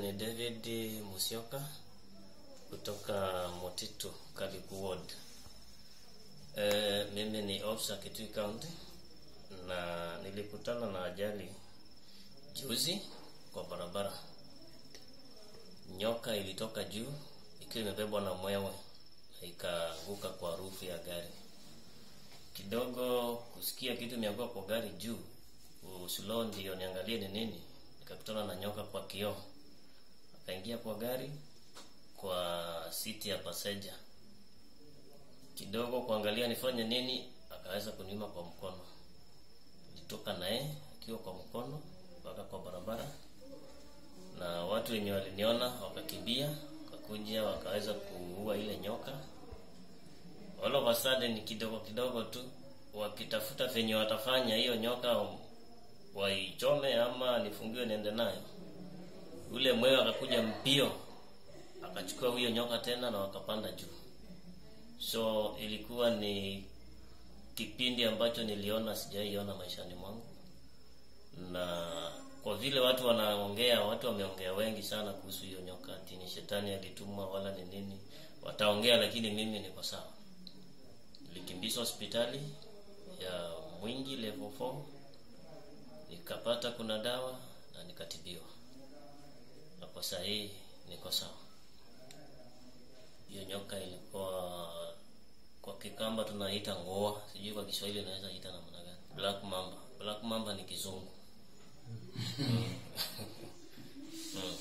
ni David Musyoka kutoka Motitu, Karibu Ward. E, mimi ni officer Kitui County na nilikutana na ajali juzi kwa barabara. Nyoka ilitoka juu ikiwa imebebwa na mwewe na ikaanguka kwa rufu ya gari. Kidogo kusikia kitu imeanguka kwa gari juu, uslow ndio niangalie ni nini, nikakutana na nyoka kwa kioo, akaingia kwa gari kwa siti ya passenger. Kidogo kuangalia nifanye nini, akaweza kuniuma kwa mkono. Nilitoka naye akiwa kwa mkono mpaka kwa barabara, na watu wenye waliniona wakakimbia, wakakuja wakaweza kuua ile nyoka. All of a sudden, kidogo kidogo tu wakitafuta venye watafanya hiyo nyoka waichome ama nifungiwe niende nayo. Ule mwewe akakuja mbio akachukua huyo nyoka tena na wakapanda juu. So ilikuwa ni kipindi ambacho niliona sijaiona maishani mwangu, na kwa vile watu wanaongea, watu wameongea wengi sana kuhusu hiyo nyoka, ati ni shetani alitumwa wala ni nini, wataongea, lakini mimi niko sawa. Nilikimbizwa hospitali ya Mwingi level 4 nikapata kuna dawa na nikatibiwa, na kwa saa hii niko sawa. Hiyo nyoka ilikuwa kwa Kikamba tunaita ngoa, sijui kwa Kiswahili inaweza ita namna gani. Black mamba, black mamba ni kizungu. Mm. Mm.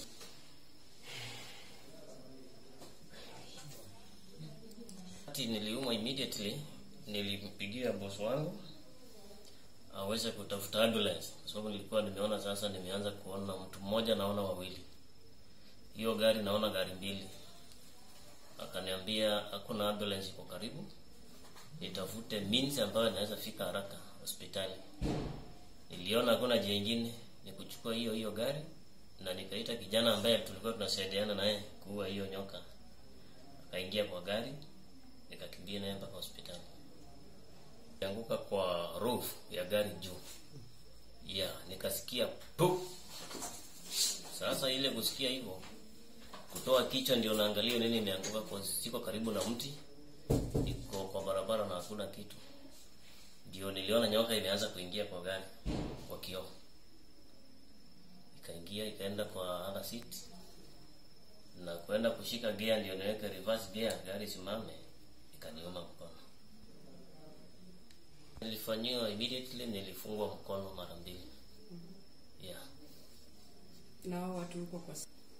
Ati niliumwa immediately, nilimpigia boss wangu aweze kutafuta ambulance kwa sababu nilikuwa nimeona sasa, nimeanza kuona mtu mmoja, naona wawili, hiyo gari naona gari mbili. Akaniambia hakuna ambulance iko karibu, nitafute means ambayo inaweza fika haraka hospitali. Niliona hakuna njia ingine, ni kuchukua hiyo hiyo gari na nikaita kijana ambaye tulikuwa tunasaidiana naye kuua hiyo nyoka. Akaingia kwa gari, nikakimbia naye mpaka hospitali anguka kwa roof ya gari juu ya nikasikia pu. Sasa ile kusikia hivyo, kutoa kichwa ndio naangalia nini imeanguka, kwa siko karibu na mti, iko kwa barabara na hakuna kitu. Ndio niliona nyoka imeanza kuingia kwa gari kwa kioo, ikaingia ikaenda kwa other seat na kwenda kushika gear, ndio niweke reverse gear gari simame, ikaniuma mkono. Nilifanyiwa immediately, nilifungwa mkono mara mbili. Yeah. na hao watu huko kwa